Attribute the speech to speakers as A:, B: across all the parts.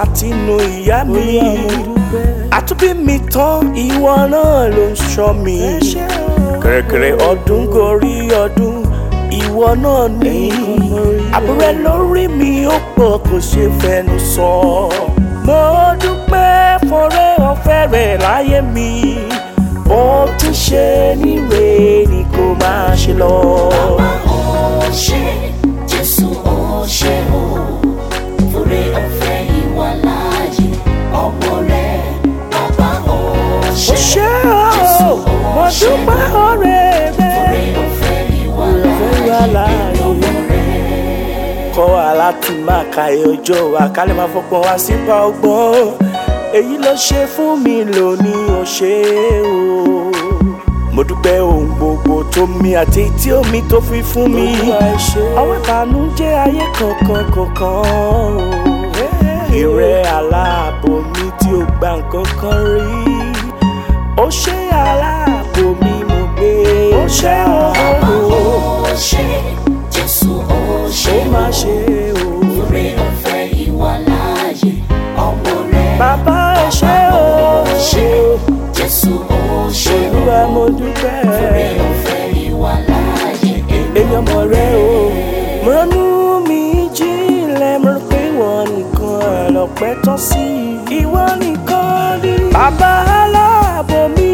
A: látinú ìyá mi àtúbí mi tán ìwọ náà ló ń ṣọ́ mi kẹ̀rẹ̀kẹ̀rẹ̀ ọdún gorí ọdún ìwọ náà ní àbúrẹ́ lórí mi ó pọ̀ kò ṣe fẹnu sọ mo dúpẹ́ fọrẹ́ ọ̀fẹ́ rẹ̀ láyé mi bó ti ṣe níre ni kò máa ṣe lọ.
B: Bàbá ó ṣé, Jésù ó ṣé o, fúre ọ̀fẹ́ ìwà láàyè ọmọ rẹ̀. Bàbá ó
A: ó
B: ṣé,
A: ṣe
B: Jésù
A: ọ́ mo
B: ó ṣé
A: dúpẹ́
B: o,
A: ọ̀rẹ́
B: fúre
A: rẹ̀.
B: ọ̀fẹ́ ìwà
A: ìwà
B: láàyè
A: láàyè.
B: ọmọ rẹ̀.
A: kọ́ wa láti máa ka ọjọ́ wa ká lè máa fọgbọ́n wa sípa ọgbọ́n èyí ló ṣe fún mi lónìí ó ṣe o. mo dúpẹ́ ohun gbogbo tó mi àti tí omi tó fi fún mi ọwọ́ ìbànújẹ́ ayé kankan kankan o. ìrẹ́ aláàbò mi tí ó gba nǹkan kan rí ó ṣe aláàbò mi mo gbé ó ṣe
B: Bàbá ó
A: o
B: ṣé, Jésù ó ṣé
A: ó má ṣe o.
B: fúre ọ̀fẹ́ ìwà láàyè ọmọ rẹ̀.
A: Bàbá ẹ ṣé o,
B: ṣé, Jésù ó ṣé o,
A: Olúwa mo dúpẹ́.
B: fúre ọ̀fẹ́ ìwà láàyè
A: Èmi ọmọ rẹ o, mo ránú mi jílẹ̀, mo rò pé ìwọ nìkan lọ́pẹ́ tán sí. Ìwọ nìkan ni bàbá aláàbò mi.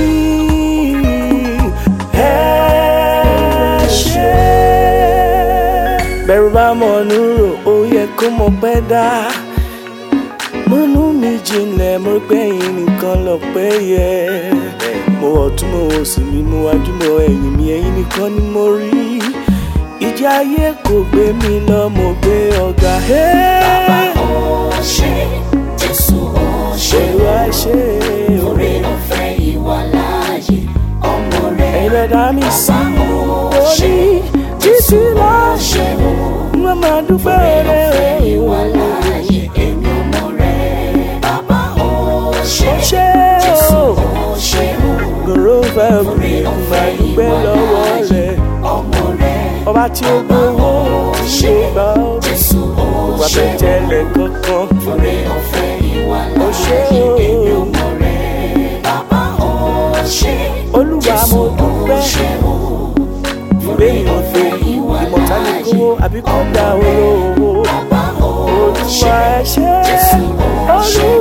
A: Ẹ ṣé. Bẹ̀rù bá mọ̀ nùrò, ó yẹ kó mọ̀ pẹ́ dá múnú mi jinlẹ̀ mo rí pé ẹ̀yin nìkan lọ́pẹ́ yẹ. mo ọ̀tún mo òsì mi mo wájú mo ẹ̀yìn mi ẹ̀yin nìkan ni mo rí. ìjì ayé kò gbé mi lọ mo gbé ọ̀gá.
B: Bàbá ó ṣé, Jésù ó ṣé o,
A: Olúwa ṣe o.
B: fúre ọ̀fẹ́ ìwà láàyè ọmọ rẹ̀.
A: ẹ̀yin lẹ dá mi sí
B: Bàbá ó ṣé,
A: orí títí láṣẹ.
B: ṣé o,
A: wọ́n máa dúpẹ́
B: fúre ọ̀fẹ́
A: rẹ̀
B: ìwà láàyè èmi ọmọ rẹ̀. Bàbá ó ṣé,
A: ó ṣe
B: Jésù
A: o.
B: ó ṣé o,
A: gbòòrò fẹ́
B: fúre
A: mi
B: ọ̀fẹ́
A: máa dúpẹ́
B: ìwà
A: lọ́wọ́
B: láàyè
A: rẹ̀.
B: ọmọ rẹ̀.
A: ọba tí ó gbowó ṣe gbà ó.
B: Jésù ó
A: wà
B: ṣé
A: bẹ́ẹ̀
B: o.
A: tẹ́lẹ̀ kankan.
B: Fúre ọ̀fẹ́ ìwà
A: Ó ṣé
B: láàyè
A: o.
B: èmi ọmọ rẹ̀. Bàbá ó ṣé,
A: Olúwa
B: Jésù
A: mo
B: ó
A: dúpẹ́.
B: ṣé o.
A: ìwé ìrọ̀fẹ́ ìmọ̀tálẹ̀ kówó àbí kọ́ da owó.
B: Bàbá ó
A: Olúwa
B: ṣé,
A: ẹ ṣé
B: Jésù ó ṣé
A: Olúwa